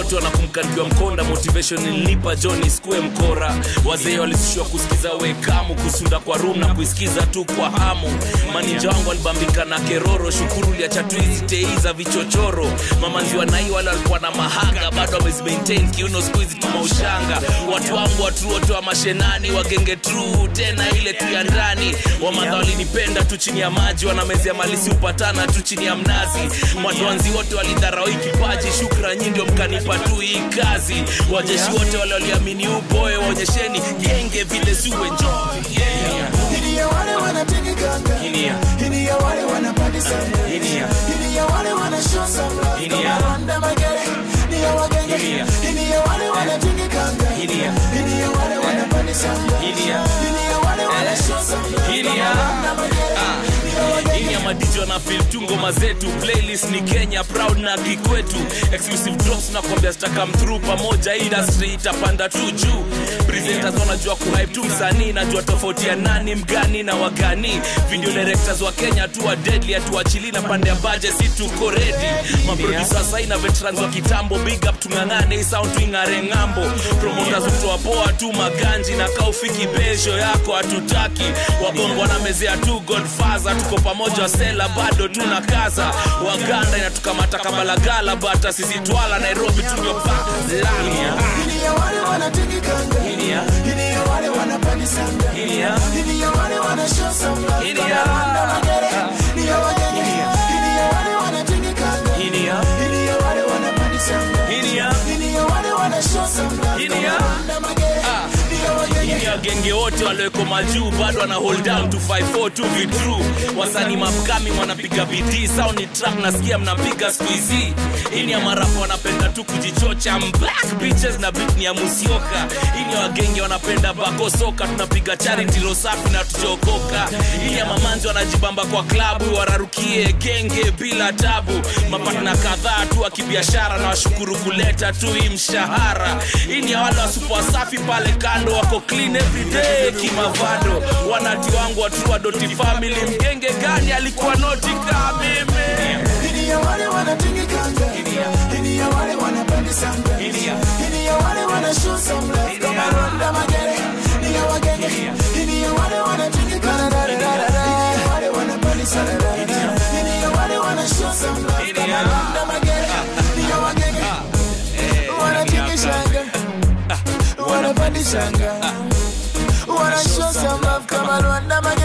wote wanakumkaribia mkonda motivation ilinipa john iskue mkora wazee walisishwa kusikiza wekamu kusunda kwa room na kuisikiza tu kwa hamu maninja wangu walibambika na keroro shukuru liacha tu hizi tei za vichochoro mamanzi wanai wale walikuwa na mahanga bado wamezimaintain kiuno siku hizi tuma ushanga watu wangu watu wote wa mashenani wagenge true tena ile tu ya ndani wamadha walinipenda tu chini ya maji wanamezea malisi upatana tu chini ya mnazi madwanzi wote walidharau hii kipaji shukra nyi ndio mkanipa tu hii kazi wajeshi wote wale waliamini upoe waonyesheni genge vile zuwe njovi yeah. Hili ya wale wanatingikanga Hili ya- Hili ya wale wanapandi sana Hili ya- Hili ya wale wanashow some love Hili ya- Kama Rwanda magere Hili ya wagenge Hili ya- Hili ya wale wanatingikanga Hili ya- Hili ya wale wanapandi sana Hili ya- Hili ya wale wanashow some love Hili Kama ya- Rwanda magere Hili ya wagenge ini ya madijo na fil tu ngoma zetu playlist ni kenya proud na kikwetu exclusive drops na kwambia zitakam through pamoja industry itapanda tu juu presenters wanajua kuhype tu msanii najua tofauti ya nani mgani na wagani video directors wa kenya tu wa deadly atuachili na pande ya baje si tuko ready maproducer sai na veterans wa kitambo big up tung'ang'ane hii sound tuing'are ng'ambo promoters kutoa poa tu maganji na kaufiki besho yako hatutaki wabongo wanamezea tu godfather tuko pamoja sela bado tuna kaza waganda inatukamata kabalagala bata sisi twala nairobi tuliopaka Hili ya wale wanatingikanga Hili ya- Hili ya wale wanapandi sana Hili ya- Hili ya wale wanashow some love Hili Kama ya- Rwanda magere Hili ya wagenge Hili ya- Hili ya wale wanatingikanga Hili ya- Hili ya wale wanapandi sana Hili ya- Hili ya wale wanashow some love Hili Kama ya- Rwanda magere Hili ya wagenge ini wagenge wote walioweko majuu bado wana hold down to 54 tu vitru wasanii mapkami wanapiga bidii sao ni track nasikia mnapiga siku hizi ini ya marafu wanapenda tu kujichocha black bitches na beat ni ya musioka ini ya wagenge wanapenda bako soka tunapiga charity rosafi na tujokoka ini ya mamanzi wanajibamba kwa klabu wararukie genge bila tabu mapatna kadhaa tu wa kibiashara na washukuru kuleta tu hii mshahara hii ni ya wale wasupu wasafi pale kando wako clean everyday kimavado wanati wangu watua doti family mgenge gani alikuwa noti kaa mimi Hili ya wale wanatingikanga Hili ya wale wanapandi sana Hili ya- Hili ya wale wanashow some love Hili Kama ya- Rwanda magere Hili ya wagenge Hili ya wale wanatingikanga Hili ya wale wanapandi sana Hili ya wale wanashow some love Hili Kama ya- Rwanda magere Hili ya wagenge wanatingishanga wanapandishanga wanashow some love kama Rwanda magere